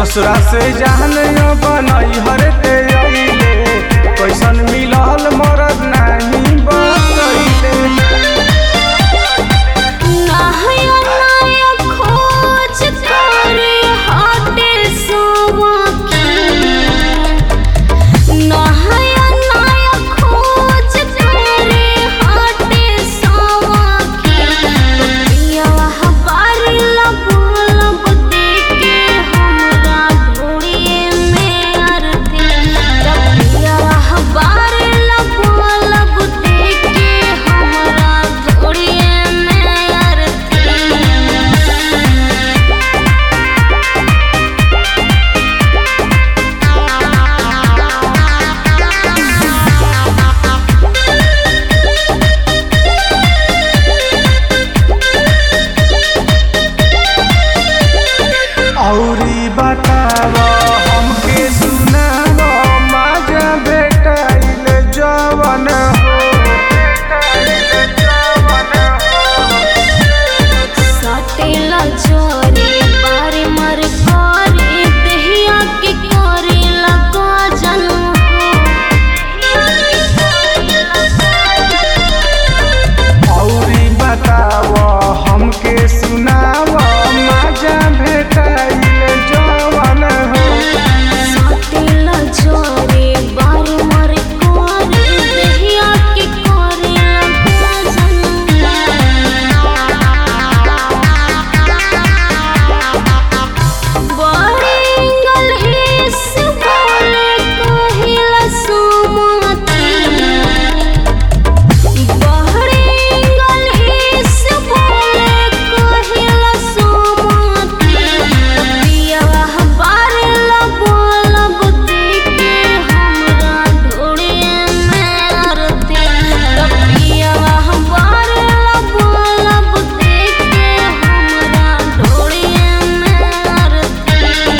ससुरा से जान बनई हरते अइले कैसन मिलल मरद नाही बतैले नया नया खोज करे हाटे सवाकी नया नया खोज करे हाटे सवाकी पियावा हबारी लब लब देके हमरा ढोड़िए में अरती पियावा हबारी लब लब देके हमरा ढोड़िए में अरती औरी बताव हमके सुनाव माजा भेटाइल जवन हो भेटाइल जवन हो सटेला चोरी बारी मर करी देहिया के करे लगा जनू औरी बताव हमके सुनाव माजा भेटाइल जवन हो सटेला चोरी बारी मर करी देहिया के करे लगा जनू बड़ी गलहिस बोले कहिला सुमती बहरेंगल इस बोले कहिला सोमती पियावा हबारे लब लब देके हमरा ढोड़िए में अरती पियावा हबारे लब लब देके हमरा ढोड़िए में अरती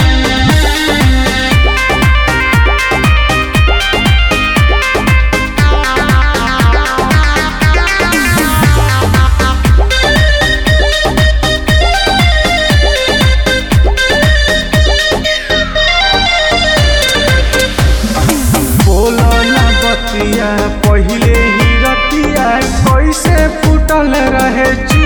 बोलो ना बतिया पहिले ही रतिया कैसे फूटल रहे